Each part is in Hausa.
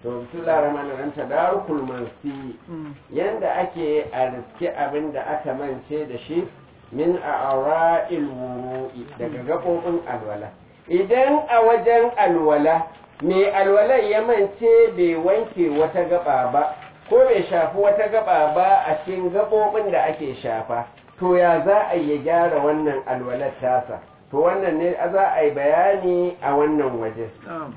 to bismillahir rahmanir rahim tadarukul mansi yanda ake a riske abin da aka mance da shi min a'ra'il wuru'i daga gabobin alwala idan a wajen alwala mai alwalan ya mance bai wanke wata gaba ba ko bai shafi wata gaba ba a cikin gabobin da ake shafa to ya za a yi gyara wannan alwalar tasa to wannan ne za a yi bayani a wannan waje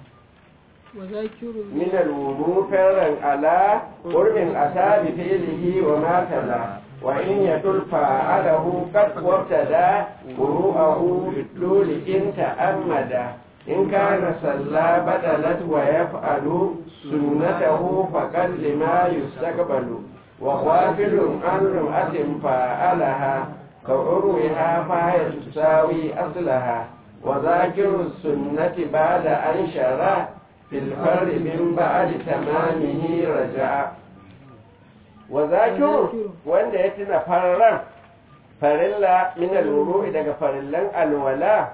من الوضوء فرا على قرب أتى بفعله وما تلا وإن يدل فعله قد وابتدى قروءه بالطول إن تأمد إن كان صلى بدلت ويفعل سنته فقد لما يستقبل وغافل عن رمأة فعلها كعروها فهي تساوي أصلها وذاكر السنة بعد أن شرع في الفرد من بعد تمامه رجع وذاكر وان يتنا فررا فرلا من الوضوء daga farillan alwala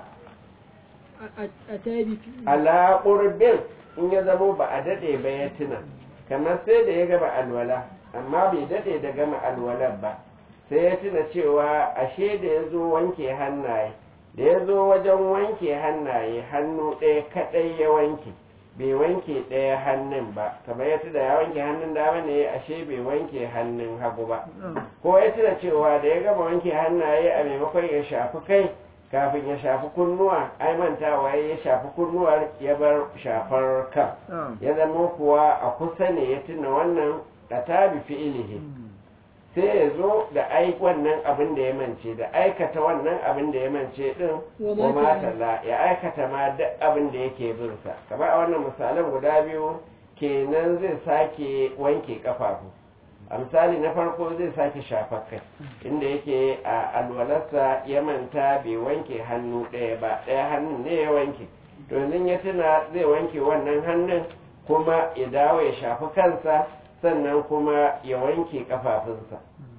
ala qurbin in ya zamo ba a dade ba ya tuna kamar sai da ya gama alwala amma bai dade da gama alwalar ba sai ya tuna cewa ashe da ya zo wanke hannaye da ya zo wajen wanke hannaye hannu ɗaya kaɗai ya wanke bai wanke ɗaya hannun ba kamar ya da ya wanke hannun dama ne ashe bai wanke hannun hagu ba ko ya tuna cewa da ya gama wanke hannaye a maimakon ya shafi kai kafin ya shafi kunnuwa ai mantawa ya shafi kunnuwar ya bar shafar kan ya zama kuwa a kusa ne ya tuna wannan a tabi fi'ilihi sai ya zo da ai wannan abin da ya mance da aikata wannan abin da ya mance din wa matala ya aikata ma duk abin da yake bin sa kamar a wannan misalan guda biyu kenan zai sake wanke kafafu a misali na farko zai sake shafar kai inda yake a alwalarsa ya manta bai wanke hannu ɗaya ba ɗaya hannun ne ya wanke to yanzu ya tuna zai wanke wannan hannun kuma ya dawo ya shafi kansa sannan kuma ya wanke kafafunsa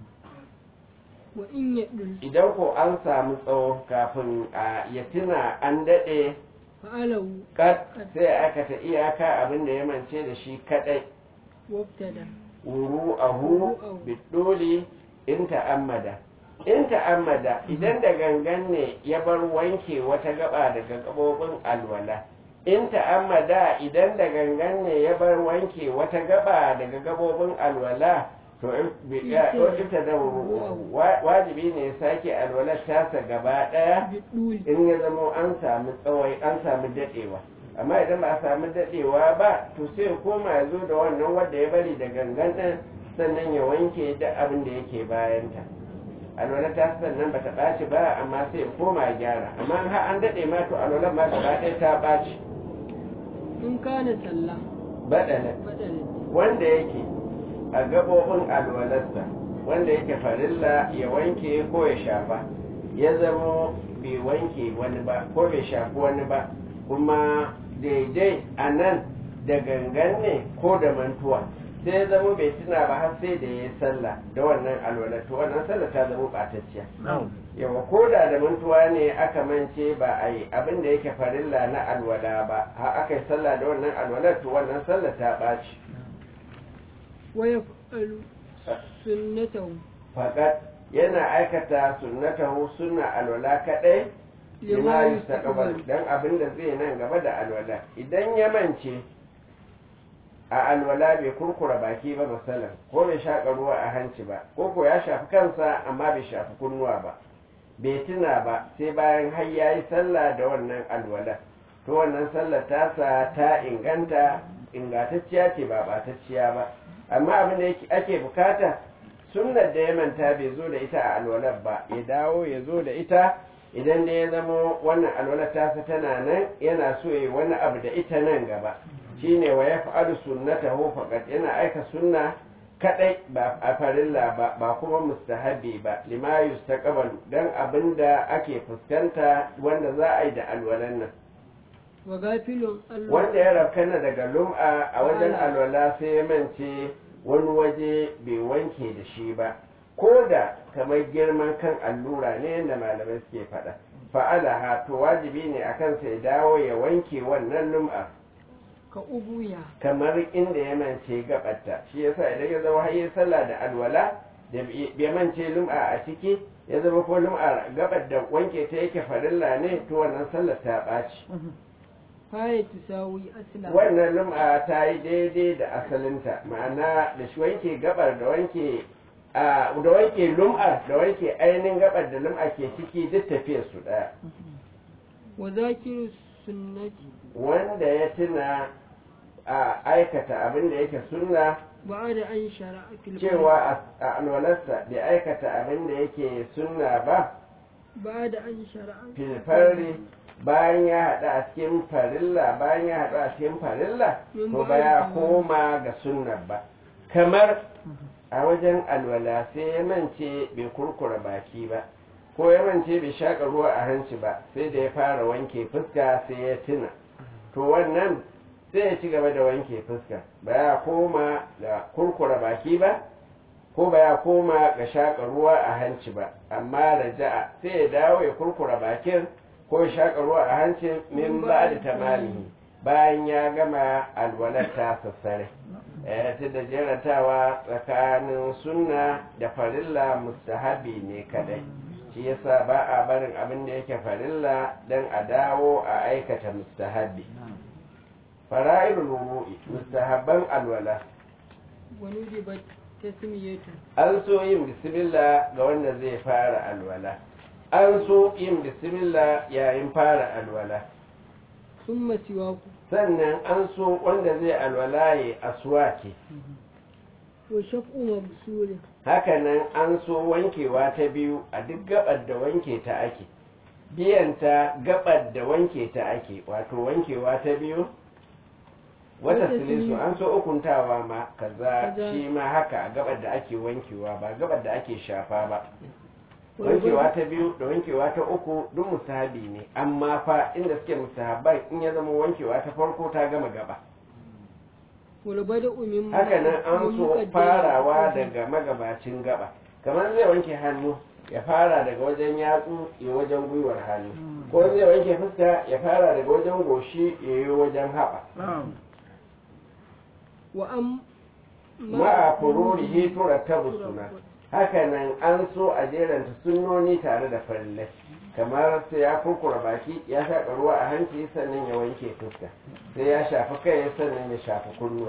idan ko an samu tsawo kafin a ya tuna an daɗe kat sai aikata iyaka abin da ya mance da shi kaɗai wuru ahu bidoli in ta'ammada in ta'ammada idan da gangan ne ya bar wanke wata gaba daga gabobin alwala in ta'ammada idan da gangan ne ya bar wanke wata gaba daga gabobin alwala to ita da wajibi ne sake alwalar tasa gaba daya in ya zama an samu tsawai an samu dadewa amma idan ba a samu dadewa ba to sai koma ya zo da wannan wanda ya bari da gangan din sannan ya wanke duk abin da yake bayanta alwalar ta sannan ba ta ɓaci ba amma sai ya koma ya gyara amma har an daɗe ma to alwalar ma gaba ɗaya ta ɓaci in kana sallah badala wanda yake a gabobin alwalarsa wanda yake farilla ya wanke ko ya shafa ya zamo bai wanke wani ba ko bai shafi wani ba kuma daidai a nan da gangan ne ko da mantuwa sai ya zamo bai tuna ba har sai da ya yi sallah da wannan alwalar to wannan sallah ta zama ɓatacciya yawa ko da da mantuwa ne aka mance ba a yi abin da yake farilla na alwala ba har aka yi sallah da wannan alwalar to wannan sallah ta ɓaci waya sunnatahu fakat yana aikata sunnatahu sunna alwala kadai lima yustaqbal dan abin da zai nan gaba da alwala idan ya mance a alwala bai kurkura baki ba masalan ko bai shaƙa ruwa a hanci ba ko ko ya shafi kansa amma bai shafi kunnuwa ba bai tuna ba sai bayan har ya yi sallah da wannan alwala to wannan sallar tasa ta inganta ingantacciya ce ba batacciya ba amma abin da ake bukata sunnar da ya manta bai zo da ita a alwalar ba ya dawo ya zo da ita idan da ya zama wannan alwalar tasa tana nan yana so ya wani abu da ita nan gaba shine wa ya fa'alu sunnatahu faqat yana aika sunna kadai ba a farilla ba ba kuma mustahabi ba lima yustaqbalu dan abinda ake fuskanta wanda za a yi da alwalan nan wa gafilun Allah wanda ya rafkana daga lum'a a wajen alwala sai ya mance wani waje bai wanke da shi ba ko da kamar girman kan allura ne yadda malamai suke faɗa fa'ala ha to wajibi ne a kansa ya dawo ya wanke wannan lum'a ka ubuya kamar inda ya mance gabarta shi yasa idan ya zama har sallah da alwala da bai mance lum'a a ciki ya zama ko lum'a gabar da wanke ta yake farilla ne to wannan sallar ta ɓaci faya tusawi asla wannan lum'a ta yi daidai da asalinta ma'ana da shi wanke gabar da wanke a da wanke lum'ar da wanke ainihin gabar da lum'a ke ciki duk tafiyar su ɗaya wa zakiru sunnati wanda ya tuna a aikata abin da yake sunna ba'da an shara'a fil cewa a alwalarsa bai aikata abin da yake sunna ba ba'da an shara'a filfarri bayan ya haɗu a cikin farilla bayan ya haɗu a cikin farilla to ba ya koma ga sunna ba kamar a wajen alwala sai ya mance bai kurkura baki ba ko ya mance bai shaƙa ruwa a hanci ba sai da ya fara wanke fuska sai ya tuna to wannan sai ya ci gaba da wanke fuska ba ya koma ga kurkura baki ba ko ba ya koma ga shaƙa ruwa a hanci ba amma raja'a sai ya dawo ya kurkura bakin ko ya shaƙa ruwa a hancin min ba da tamalihi bayan ya gama alwalar ta sassare eh ta da jerantawa tsakanin sunna da farilla mustahabi ne kadai shi yasa ba a barin abin da yake farilla don a dawo a aikata mustahabi fara'irul wudu'i mustahabban alwala wani ribat tasmiyatu an so yin bismillah ga wanda zai fara alwala an so yin bismillah yayin fara alwala summa siwaku sannan an so wanda zai alwala ya aswaki wa shaf'u mabsulin hakanan an so wankewa ta biyu a duk gabar da wanke ta ake biyanta gabar da wanke ta ake wato wankewa ta biyu wata Wata silisu silisu. an so ukuntawa ma kaza Kaza. shi ma haka a gabar da ake wankewa ba gabar da ake shafa ba wankewa ta biyu da wankewa ta uku duk mustahabi ne amma fa inda suke mustahabban in ya zama wankewa ta farko ta gama gaba wal bada'u min haka nan an min so muqaddimati farawa al-qadr. daga magabacin gaba kamar zai wanke hannu ya fara daga wajen yatsu ya wajen gwiwar hannu ko zai wanke fuska ya fara daga wajen goshi ya yi wajen haɓa wa am ma'a fururihi turattabu suna haka nan an so a jeranta sunnoni tare da farillai kamar sai ya kurkura baki ya shaƙa ruwa a hanci sannan ya wanke fuska sai ya shafi kai sannan ya shafi kunnuwa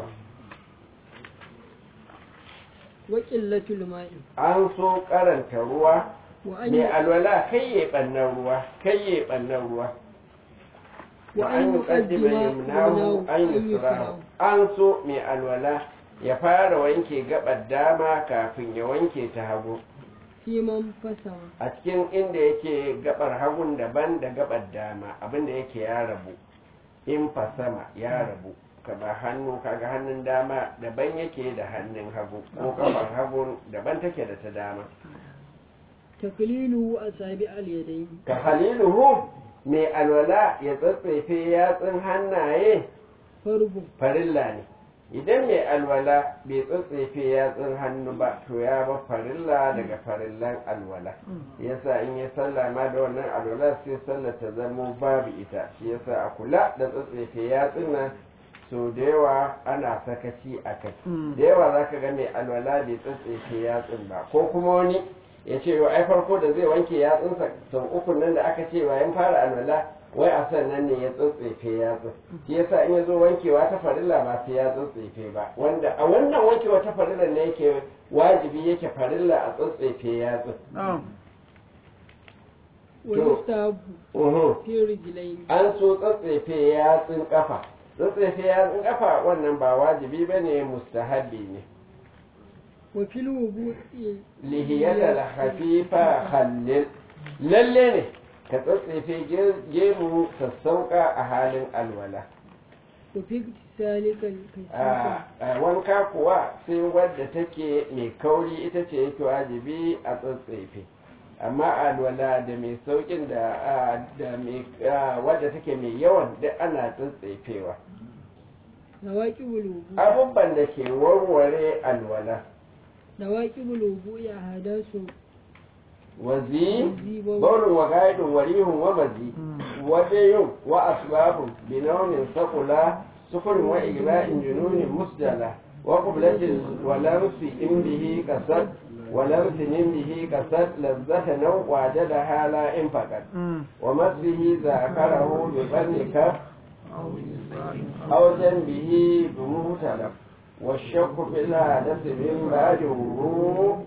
wa qillatul ma'i an so karanta ruwa wa an mai alwala kai ya ɓannan ruwa kai ya ɓannan ruwa wa wa an an yuqaddima yuqaddima yumnahu an yusrahu an so mai alwala ya fara wanke gabar dama kafin ya wanke ta hagu fi man fasama a cikin inda yake gabar hagun daban da gabar dama abinda yake ya rabu in fasama ya rabu kaba hannu kaga hannun dama daban yake da hannun hagu ko kafar hagun daban take da ta dama taklilu asabi al-yadayn ka haliluhu mai alwala ya tsatsefe yatsun hannaye farbu farilla ne idan mai alwala bai tsatsefe yatsun hannu ba to ya ba farilla daga farillan alwala yasa in ya sallah ma da wannan alwala sai sallah ta zamo babu ita shi yasa a kula da tsatsefe yatsun nan so da yawa ana sakaci a kai da yawa za ka ga mai alwala bai tsatsefe yatsun ba ko kuma wani ya ce wa ai farko da zai wanke yatsunsa sau uku nan da aka ce bayan fara alwala wai a sannan ne ya tsotsefe yatsun shi yasa in ya zo wankewa ta farilla ba sai ya tsotsefe ba wanda a wannan wankewa ta farilla ne yake wajibi yake farilla a tsotsefe yatsun wa To. yustahabu Uhum. fi rijlayn an so tsotsefe yatsun kafa tsotsefe yatsun kafa wannan ba wajibi ba ne mustahabbi ne wa fil wudu'i lihiyatal hafifa khallil lalle ne ka tsotsefe ge- gemu sassauka a halin alwala wa fi salika a a wanka kuwa sai wadda take mai kauri ita ce yake wajibi a tsotsefe amma alwala da mai saukin da a, da mai a, wadda take mai yawan duk ana tsotsefewa nawaqibul wudu abubuwan da ke warware alwala nawaqibul wudu ya hadasu wazi Wazi, bawl. baurin wa gaidun warihun wa mazi wadayun wa asbabun binaunin sakula سكر وإجلاء جنون مسجلة وقبلة ولمس إن به كسد ولمس من به كسد لذة نوع وجدها لا إن فقط ومسه ذاكره بفنك أو جنبه بمهتلف والشك في الحدث من بعد وروء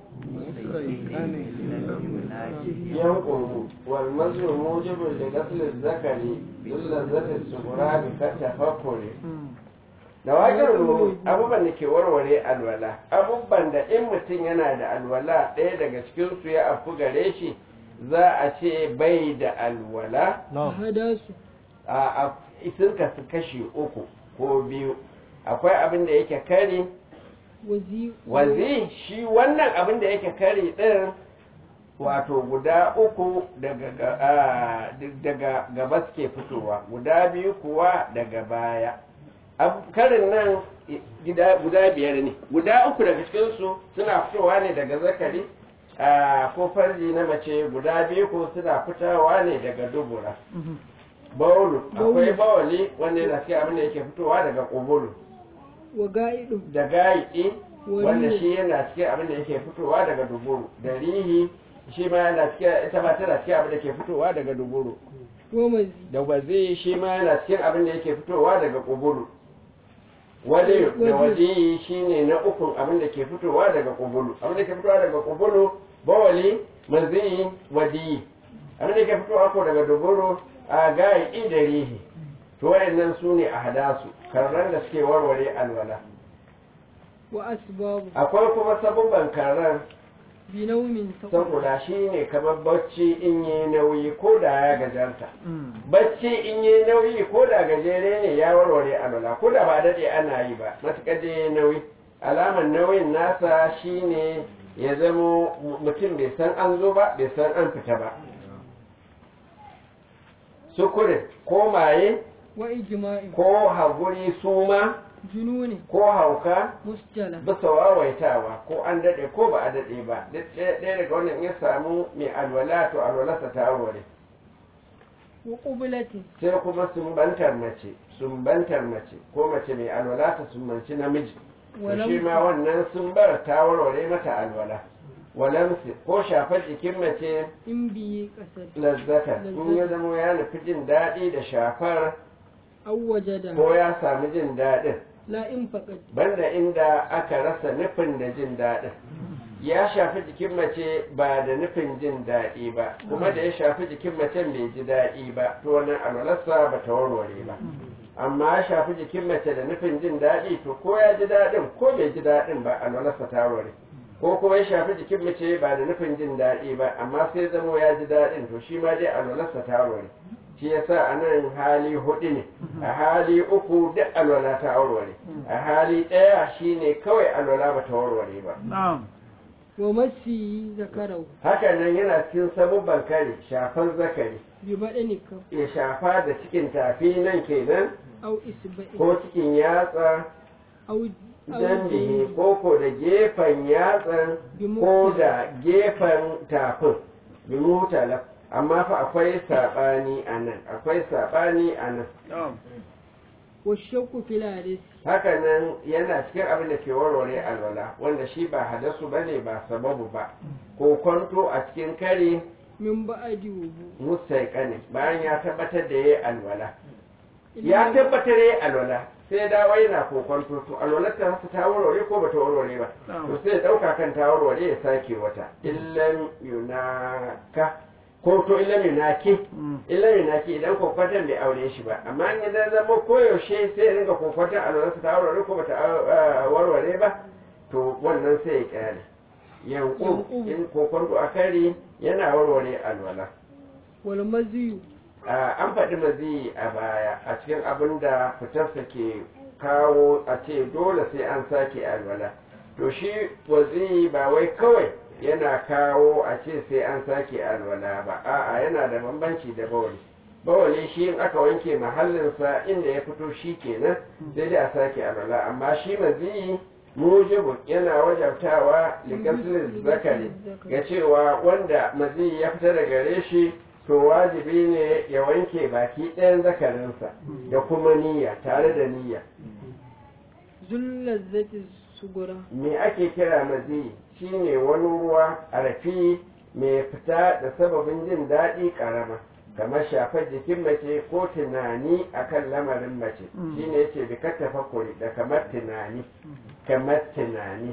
ينقض والمزل موجب لغسل الذكر للذة الصغرى كالتفكر da waƙar abubuwan da ke warware alwala abubuwan da in mutum yana da alwala ɗaya daga cikinsu ya afu gare shi za a ce bai da alwala hadasu a sun kasu kashi uku ko biyu akwai abin da yake kari wazi wazi shi wannan abin da yake kari ɗin wato guda uku daga ga- ah, daga gaba suke fitowa guda biyu kuwa daga baya Ab- karin nan i- gida- guda biyar ne guda uku daga cikinsu suna fitowa ne daga zakari ah, ko farji na mace guda biyu ko suna fitowa ne daga dubura bawulu akwai bawali wanda yana cikin abin da yake fitowa daga kubulu wa ga'idu da gayiɗi wanda Wani- shi yana cikin abin da yake fitowa daga duburu da rihi shi ma yana cikin ita ma tana cikin abin da ke fitowa daga duburu wa mazi da wazi shi ma yana cikin abin da yake fitowa daga kubulu wali da wazi shi ne na ukun abin da ke fitowa daga kubulu abin da ke fitowa daga kubulu bawali mazi wadi abin da ke fitowa ko daga duburu a gayiɗi da rihi to wayannan su ne a hadasu karran da suke warware alwala wa asbabu akwai kuma sabubban karar bi naumin saqul saboda shi ne kamar bacci in yi nauyi ko da ya gajarta bacci in yi nauyi ko da gajere ne ya warware alwala ko da ba daɗe ana yi ba matuƙar da ya nauyi alamar nauyin nasa shi ne ya zamo mutum bai san an zo ba bai san an fita ba sukurin ko maye wa ijma'in ko haguri suma jununi ko hauka musjala bisa wawaitawa ko an daɗe ko ba a daɗe ba duk ɗaya ɗaya daga wannan ya samu mai alwala to alwalarsa ta warware wa qublati sai kuma sumbantar mace sumbantar mace ko mace mai alwala ta sumbanci namiji to Walam- shi ma wannan sumbar ta warware mata alwala walamsi ko shafar jikin mace in bi kasar lazzata in ya zamo ya nufi jin daɗi da shafar aw wajada ko ya sami jin daɗin la in faqad banda inda aka rasa nufin da jin daɗin ya shafi jikin mace ba da nufin jin daɗi ba kuma da ya shafi jikin macen bai ji daɗi ba to wannan alwalarsa ba ta warware ba amma ya shafi jikin mace da nufin jin daɗi to ko ya ji daɗin ko bai ji daɗin ba alwalarsa ta warware ko kuma ya shafi jikin mace ba da nufin jin daɗi ba amma sai zamo ya ji daɗin to shi ma dai alwalarsa ta warware shi yasa a nan hali hudu ne a hali uku duk alwala ta warware a hali ɗaya shine kawai alwala ba ta warware ba na'am wa masi zakarau hakan nan yana cikin sabubban kare shafar zakari bi badani kaf ya shafa da cikin tafi nan kenan aw isba'i ko cikin yatsa aw jambihi ko ko da gefen yatsan ko da gefen tafin bi mutala amma fa akwai saɓani a nan akwai saɓani a nan na'am wa shakku fil hadis haka nan yana cikin abin da ke warware alwala wanda shi ba hadasu ba ne ba sababu ba ko kwanto a cikin kare min ba'di wudu musaikane bayan ya tabbatar da ya yi alwala ya tabbatar ya yi alwala sai dawo yana kokonto to alwalar ta hasa ta warware ko bata warware ba to sai ya dauka kan ta warware ya sake wata illan yunaka ko to illan yunaki illan yunaki idan kokonton bai aure shi ba amma in idan zama koyaushe sai ya ringa kokonton alwalar ta warware ko bata ah, warware ba to wannan sai ya kyale yanku Yanku. in kokonto a kari yana warware alwala wal maziyu Ah, an faɗi maziyi a baya a cikin abin da fitarsa ke kawo a ce dole sai an sake alwala to shi waziyi ba wai kawai yana kawo a ce sai an sake alwala ba a'a yana da bambanci da bawali bawali shi in aka wanke mahallinsa inda ya fito shi kenan sai dai a sake alwala amma shi maziyi mujibu yana wajabtawa ligaslin zakari ga cewa wanda maziyi ya fita daga gare shi to wajibi ne ya wanke baki ɗayan zakarinsa da kuma niyya tare da niyya zullazzati sugura me ake kira mazi shine wani ruwa a rafi mai fita da sababin jin daɗi ƙarama kamar shafar jikin mace ko tunani akan lamarin mace shine yace bi ka tafakkuri da kamar tunani kamar tunani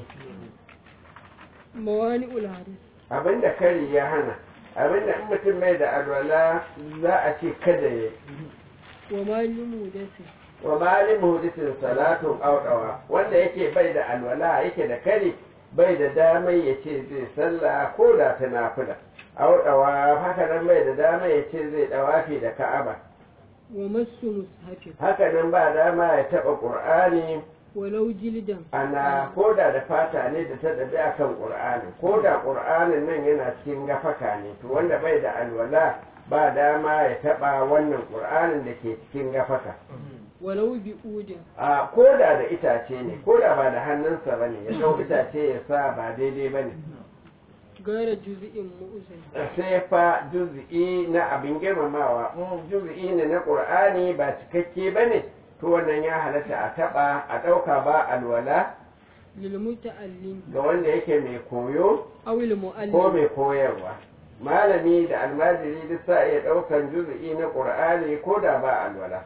mawani ulharis abinda kari ya hana abinda in mutum mai da alwala za a ce kada ya wa malimu dasi wa malin muhdisin salatun auɗawa wanda yake bai da alwala yake da kari bai da damai ya ce zai sallah ko da ta nafila auɗawa haka nan bai da damai ya ce zai ɗawafi da ka'aba wa masu mushafin haka nan ba dama ya taɓa ƙur'ani walau jildan ana ko da da fata ne da ta ɗabi a kan ƙur'ani ko da ƙur'anin nan yana cikin gafaka ne to wanda bai da alwala ba dama ya taɓa wannan ƙur'anin da ke cikin gafaka walau bi udin a ko da da itace ne ko da ba da hannunsa ba ne ya ɗau itace ya sa ba daidai ba ne gara juz'in mu'uzin sai fa juz'i na abin girmamawa in juz'i ne na ƙur'ani ba cikakke ba ne to wannan ya halatta a taɓa a ɗauka ba alwala lil muta'allim ga wanda yake mai koyo aw lil ko mu'allim mai koyarwa malami da almajiri duk sa iya ɗaukan juz'i na ƙur'ani ko da ba alwala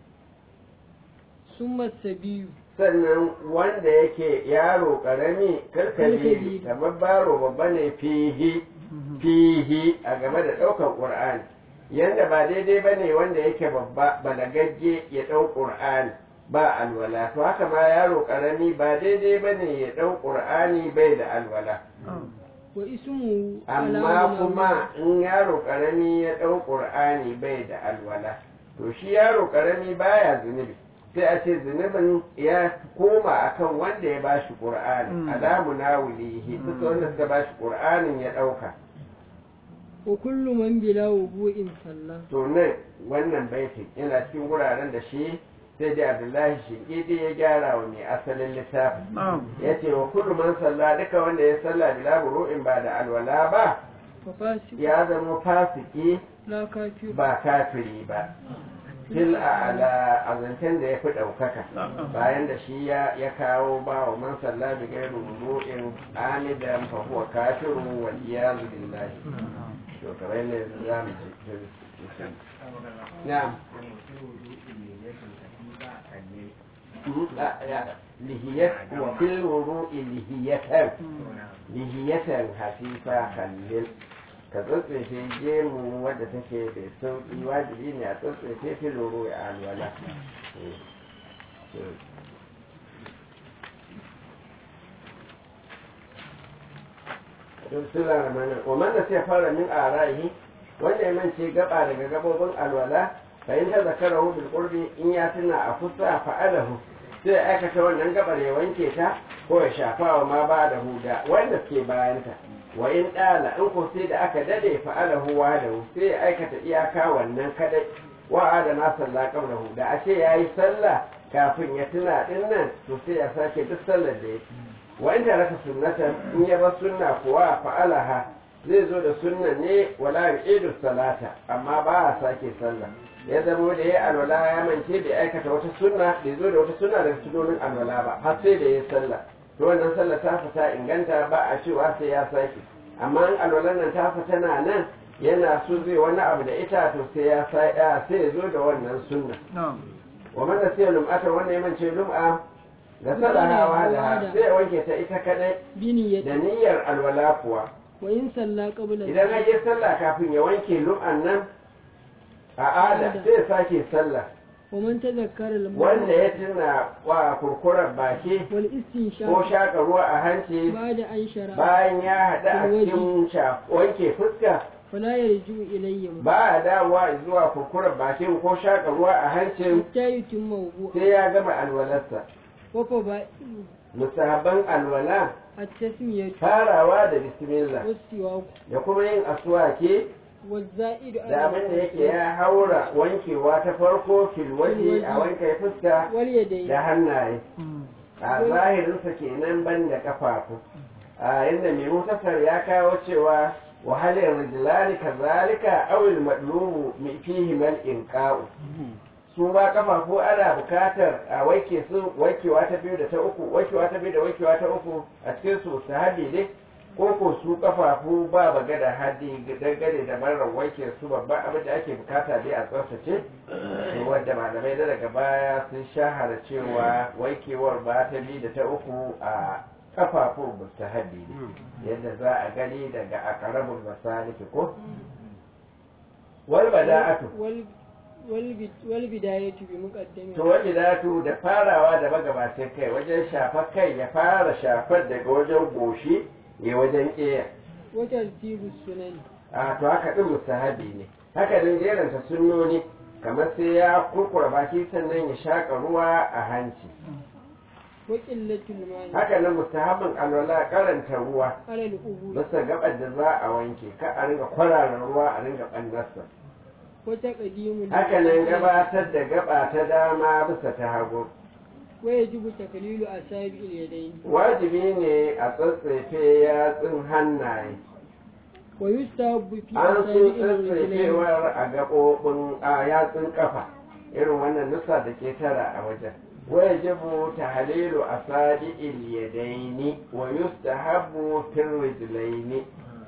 summa sabiyu sannan wanda yake yaro ƙarami karkabiri Karkabiri. kamar baro babba ne fihi fihi a game da ɗaukan ƙur'ani yanda ba daidai ba ne wanda yake babba balagagge ya ɗau ƙur'ani ba alwala to haka ma yaro ƙarami ba daidai ba ne ya ɗau ƙur'ani bai da alwala wa ismu amma kuma in yaro ƙarami ya ɗau ƙur'ani bai da alwala to shi yaro ƙarami baya zunubi sai a ce zunubin ya koma akan wanda ya bashi ƙur'ani alamu na wulihi duk wanda suka bashi ƙur'anin ya ɗauka wa kullu man bila wudu'in sallah to nan wannan baitin yana cikin wuraren da shi sai dai abdullahi shinkidi ya gyara wa mai asalin littafin ya ce wa kullu man salla duka wanda ya salla bila buru'in ba da alwala ba fa fasik ya zama fasiki la kafir ba kafiri ba fil a'la a zancen da ya fi ɗaukaka bayan da shi ya ya kawo ba wa man salla bi gairu wudu'in amidan fa huwa kafirun wal iyazu billahi to kamar ne za mu ji na'am lihiyat wa fil wudu'i lihiyatan lihiyatan hafifa kallil ka tsotsefe gemu wadda take da sauƙi wajibi ne a tsotsefe fil wudu'i a alwala Bismillah rahman wa man nasiya fara min ara'ihi wanda ya mance gaba daga gabobin alwala fa in tazakarahu bil qurbi in ya tuna a kusa fa'alahu sai ya aikata wannan gabar ya wanke ta ko ya shafa wa ma ba da huda wanda ke bayanta wa in dala in ko sai da aka dade fa'alahu wa da sai ya aikata iyaka wannan kadai wa adana sallah qabla huda ashe yayi sallah kafin ya tuna din nan to sai ya sake duk sallar da yake wa in taraka sunnatan in ya bar sunna kuwa fa'alaha zai zo da sunnan ne wala yu'idu salata amma ba a sake sallah ya zamo da ya alwala ya mance da aikata wata sunna bai zo da wata sunna daga sunonin alwala ba har sai da ya sallah to wannan sallah ta fita inganta ba a cewa sai ya sake amma in alwalan nan ta fita na nan yana so zai wani abu da ita to sai ya sai ya zo da wannan sunna wa man nasiya lum'ata wanda ya mance lum'a da salahawa da sai ya wanke ta ita kadai bini da ya niyyar alwala kuwa wa in salla qabla idan an yi sallah kafin ya wanke lum'an nan a ada sai ya sake sallah wa man tazakkara al wanda ya tuna wa kurkurar baki wal ko istinshaq shaƙa ruwa a hanci ba'da an shara bayan ya haɗu a cikin sha- wanke fuska fala yarju ilayya ba a dawowa zuwa kurkurar bakin ko shaƙa ruwa a hancin hatta yutimma wudu sai ya gama alwalarsa wa fa ba musahaban alwala at-tasmiyatu farawa da bismillah was-siwak da kuma yin aswaki waz-za'id da abin da yake ya haura wankewa ta farko filwaji a wanke fuska wal yadayn da hannaye a zahirinsa kenan ban da kafafu a yadda mai mutasar ya kawo cewa wa hal rijlani kazalika aw al madlubu fihi mal inqa'u su ma kafafu ana bukatar a wanke su wankewa ta biyu da ta uku wankewa ta biyu da wankewa ta uku a cikin su sahabi ne ko ko su kafafu ba magana hadi dangane da marar wanke su babban abin da ake bukata dai a tsaftace wanda malamai da daga baya sun shahara cewa wankewar ba ta biyu da ta uku a kafafun mustahabi ne yadda za a gani daga akarabul masaliki ko wal bada'atu wal bidayatu bi muqaddami to wani datu da farawa da magabacin kai wajen shafar kai ya fara shafar daga wajen goshi ya wajen ƙeya wa tartibu sunan a to haka din mustahabi ne haka din jeranta sunnoni kamar sai ya kurkura baki sannan ya shaka ruwa a hanci wa qillatul ma'i haka nan mustahabin alwala karanta ruwa ala al-ubul bisa gabar da za a wanke ka a ringa kwarara ruwa a ringa ɓannarsa wa taqdimu haka nan gabatar da gaba ta dama bisa ta hagu wa yajibu taklilu asabi al-yadayn wajibi ne a tsatsefe yatsun hannaye wa yustahabbu fi an so asabi al-rijlayn tsatsefewar a gaɓoɓin a yatsun ƙafa irin wannan nusa da ke tara a wajen wajibu tahlilu asabi'il yadaini wa yustahabbu fil rijlaini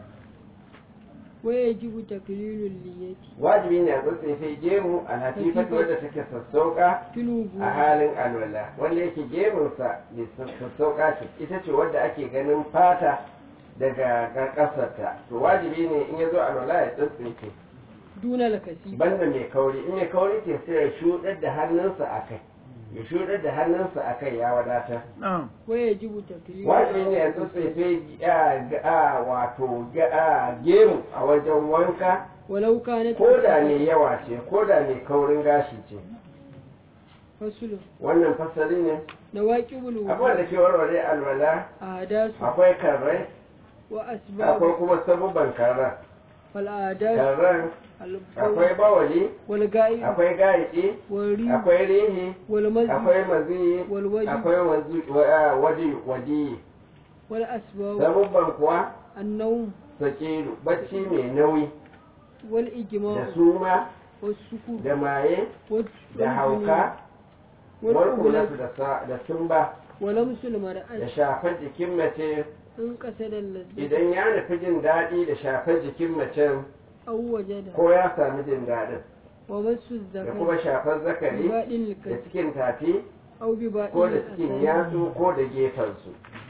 wa yajibu taklilu al-liyati wajibi ne a tsatsefe gemu a latifatu wadda take sassauka fil wudu a halin alwala wanda yake gemunsa da sassauka ce ita ce wadda ake ganin fata daga ƙasarta to wajibi ne in ya zo alwala ya tsintsinke duna al-kasib banda mai kauri in mai kauri ke sai ya shuɗar da hannunsa a kai ya shuɗar da hannunsa a kai ya wadatar wa yajibu taklilu wajibi ne ya tsintsinke a wato a gemu a wajen wanka walau kanat ko da ne yawa ce ko da mai kaurin gashi ce fasulu wannan fasali ne nawaqibul akwai da wudu ke warware alwala ahdasu akwai karrai wa akwai asbab kuma sabubban karran fal ahdasu karran al-bawl akwai bawali wal ga'ib akwai gaidi wal rih akwai rihi wal mazyi akwai mazi wal wajh akwai wazi- wa- waji wadi wal asbab sabubban kuwa an-nawm sakiru bacci mai nauyi wal da ijma' suma was sukun da maye wal da hauka wal warkulatu ubulat da sa- da sumba wa lamsul da mar'at shafar jikin mace in qasada al-lazzat idan ya nufi jin daɗi da shafar jikin macen aw wajada ko ya sami jin daɗin wa massu da zakar kuma shafar zakari bibadin da al-kasb cikin tafi aw bibadin ko da cikin al-asali yatsu ko da gefensu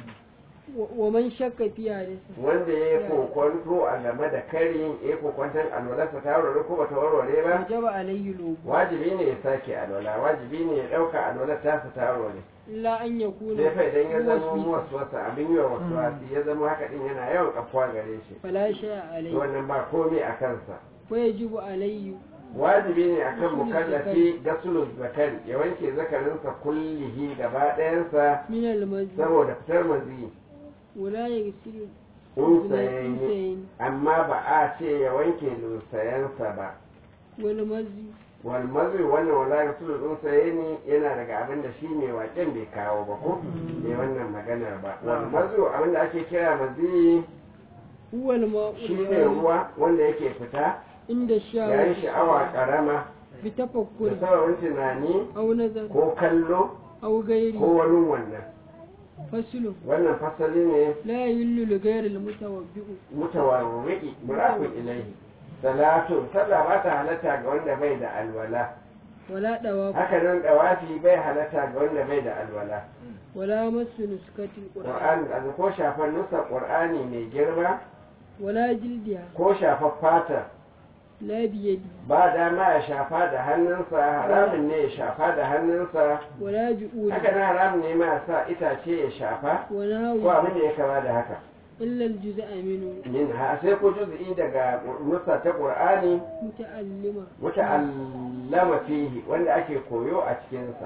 wa- wa man shakka fi hadisi wanda ya yi kokonto a game da karin ya yi kokonton alwalarsa ta warware ko bata warware ba wajaba alayhi lubu wajibi ne ya sake alwala wajibi ne ya ɗauka alwalar tasa ta warware illa an yakuna sai fa idan ya zama muwaswisa. wasu wasu abin yi wa wasu wasu ya zama haka din yana yawan kafuwa gare shi fala shay'a alayhi wannan ba komai a kansa wa yajibu alayhi wajibi ne akan mukallafi gasulun zakari ya wanke zakarinsa kullihi gaba ɗayansa min al-mazyi saboda fitar mazi wala yaghsilu unsayayi unsayayn amma ba a ce ya wanke lusayensa ba wal mazyi wal mazi wannan wala gasulun unsayayi yana daga abin da shi mai waken bai kawo ba ko bai wannan maganar ba wal mazi abin da ake kira mazi huwa al-ma'u shi ne ruwa wanda yake fita inda yayin sha'awa karama bi da tafakkuri sauran tunani aw nazar ko kallo aw ghairi ko wani wannan faslu wannan fasali ne la yahillu li ghayri al-mutawabbi'u mutawarriki murafin ilaihi salatu sallah ba ta halatta ga wanda bai da alwala wala dawafu haka nan dawafi bai halatta ga wanda bai da alwala wala masu nuskatil qur'an qur'an ko shafar nusa qur'ani mai girma wala jildiha ko shafar fata la biyadi ba dama ya shafa da hannunsa haramun ne ya shafa da hannunsa wala bi'udi haka na haramun ne ma ya sa itace ya shafa wala ko abin da ya kama da haka illa al-juz'a minhu min ha sai ko juz'i daga nusa ta qur'ani muta'allima muta'allama fihi wanda ake koyo a cikinsa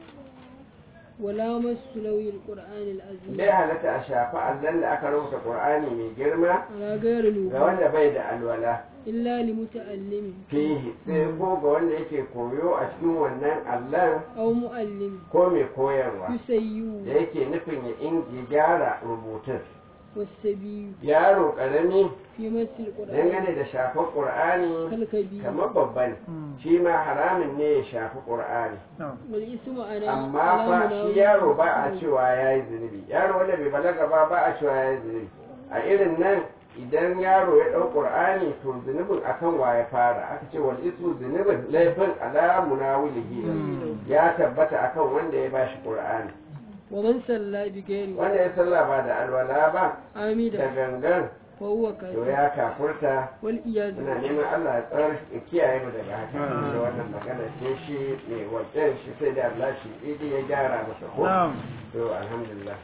wala masu nauyi al-qur'an al-azim bai halatta a shafa allon da aka rubuta qur'ani mai girma ala ghayri ga al wanda bai da alwala illa li muta'allimi fihi sai ko ga wanda yake koyo a cikin wannan allon aw mu'allim ko mai koyarwa yusayyu da yake nufin ya in ya gyara rubutun والسبي yaro karami في مس القرآن dangane da shafar qur'ani كالكبير kamar babban shi ma haramun ne ya shafi qur'ani والاسم أنا amma fa shi yaro ba a cewa ya yi zunubi yaro wanda bai balaga ba ba a cewa ya yi zunubi a irin nan idan yaro ya ɗau ƙur'ani to zunubin akan wa ya fara aka ce wal ismu zunubin laifin ala munawilihi ya tabbata akan wanda ya bashi ƙur'ani ومن صلى بغير wanda ya sallah ba da alwala ba da عامدا gangan فهو to كافر ya kafurta والعياذ muna بالله neman Allah ya tsar ya kiyaye mu daga haka da wannan magana ce shi mai wajen shi sai da Allah shi idi ya gyara masa ko to alhamdulillah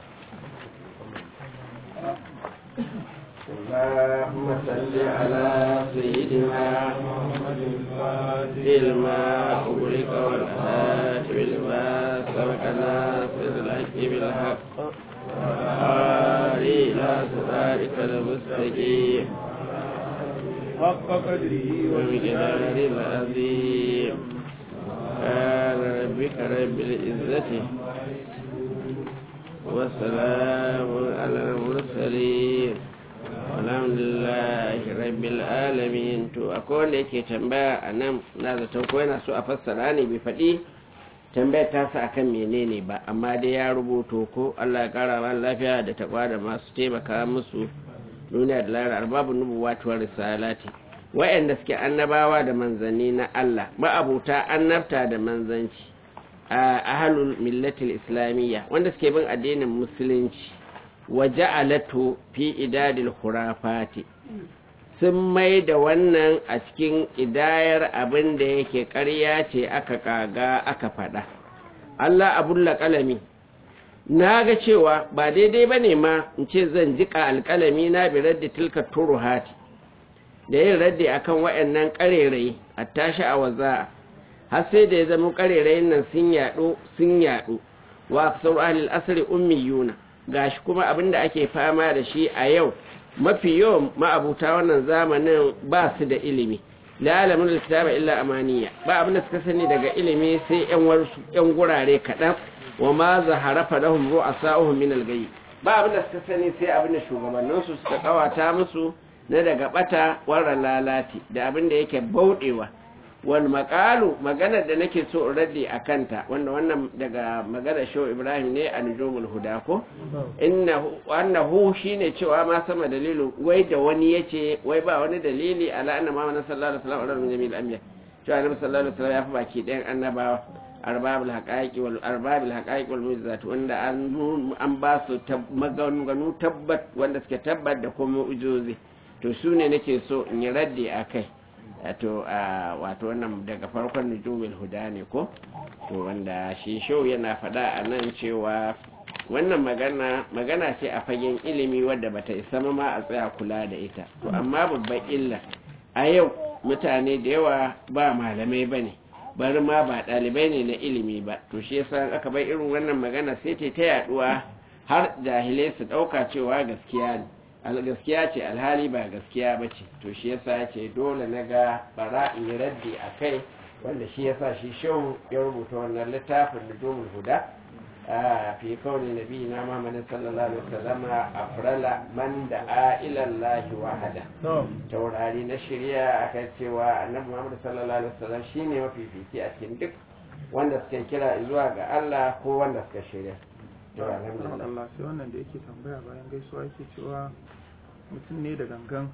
اللهم صل على سيدنا محمد الفاتح لما أغلق والخاتم لما سبق ناصر الحق بالحق والهادي إلى صراطك المستقيم حق قدره ومقدار العظيم سبحان ربك رب العزة وسلام على المرسلين والحمد لله رب العالمين to akwai wanda yake tambaya a nan na zaton ko yana so a fassara ne bai faɗi tambayar tasa akan menene ba amma dai ya rubuto ko Allah ya kara wa lafiya da takwa da masu taimaka musu duniya da lahira arbabu nubuwa tuwar risalati wa'anda suke annabawa da manzanni na Allah ma'abuta annabta da manzanci a ahalul millatil islamiyya wanda suke bin addinin musulunci wa ja'alatu fi idadil khurafati sun mai da wannan a cikin idayar abin da yake ƙarya ce aka kaga aka faɗa Allah abulla kalami na ga cewa ba daidai ba ne ma in ce zan jika alƙalami na bi raddi tilka turuhati da yin raddi akan waɗannan ƙarerai a tashi a waza har sai da ya zama ƙarerayin nan sun yaɗo sun yaɗo wa aksar ahlil asri ummiyuna gashi kuma abin da ake fama da shi a yau mafi yawan ma'abuta wannan zamanin ba su da ilimi la alamun alkitaba illa amaniya ba abin da suka sani daga ilimi sai yan warsu yan gurare kaɗan wa ma zahara falahum ru'asa'uhum min al-ghayb ba abin da suka sani sai abin da shugabanninsu suka kawata musu na daga bata warra lalati da abin da yake bauɗewa wal maqalu maganar da nake so in raddi a kanta wanda wannan daga maganar shehu ibrahim ne a nujumul huda ko innahu annahu shine cewa ma sama dalilu wai da wani yace wai ba wani dalili ala anna muhammad sallallahu alaihi wasallam min jamil anbiya cewa annabi sallallahu alaihi wasallam ya fi baki ɗayan annabawa arbabul haqaiqi wal arbabul haqaiqi wal mu'jizat wanda an an ba su maganganu tabbat wanda suke tabbat da kuma mu'jizozi to su ne nake so in yi raddi a kai wato wato wannan daga farkon nujumul huda ne ko to wanda shi shau yana faɗa a nan cewa wannan magana magana ce a fagen ilimi wadda bata isa ma a tsaya kula da ita to amma babban illa a yau mutane da yawa ba malamai bane bari ma ba ɗalibai ne na ilimi ba to shi yasa aka bai irin wannan magana sai ta yaduwa har jahilai su ɗauka cewa gaskiya ne gaskiya ce alhali ba gaskiya ba ce to shi yasa ce dole na ga bara in yi raddi a kai wanda shi yasa shi shehu ya rubuta wannan littafin nujumul huda a fi kauni nabi na muhammadin sallallahu alaihi wasallam afrala man da a ilallahi wahada taurari na shirya aka cewa annabi muhammad sallallahu alaihi wasallam shine mafifici a cikin duk wanda suka kira zuwa ga Allah ko wanda suka shirya to alhamdulillah Allah sai wannan da yake tambaya bayan gaisuwa yake cewa mutum ne da gangan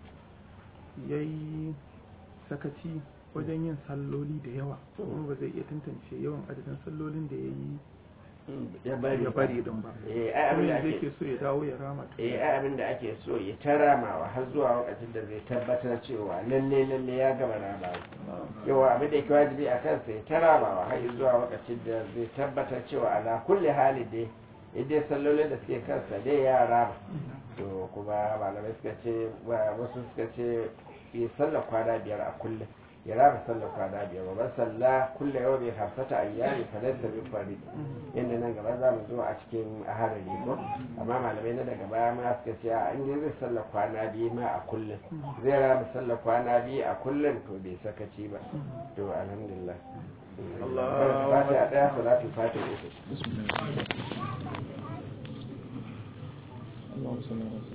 ya yi sakaci wajen yin salloli da yawa kuma ba zai iya tantance yawan adadin sallolin da ya yi ya bari ya bari din ba eh ai abin da zai ake ke so ya dawo ya rama ta eh ai abin da ake so ya taramawa har zuwa lokacin da zai tabbatar cewa lalle lalle ya gama ramawa yawa abin da yake wajibi a kansa ya taramawa har zuwa lokacin da zai tabbatar cewa ala kulli hali dai idan sallolin da suke kansa dai ya rama to kuma malamai suka ce wasu suka ce yi sallar kwana biyar a kullum ya raba sallar kwana biyar wa salla kulle yau bai hamsata ayyami fa laysa bi fari yanda nan gaba za mu zo a cikin aharari ko amma malamai na daga baya ma suka ce a inda zai sallar kwana biyu ma a kullum zai raba sallar kwana biyu a kullum to bai sakaci ba to alhamdulillah Allahu Fatiha ɗaya salatu fatiha uku اللهم صل على سيدنا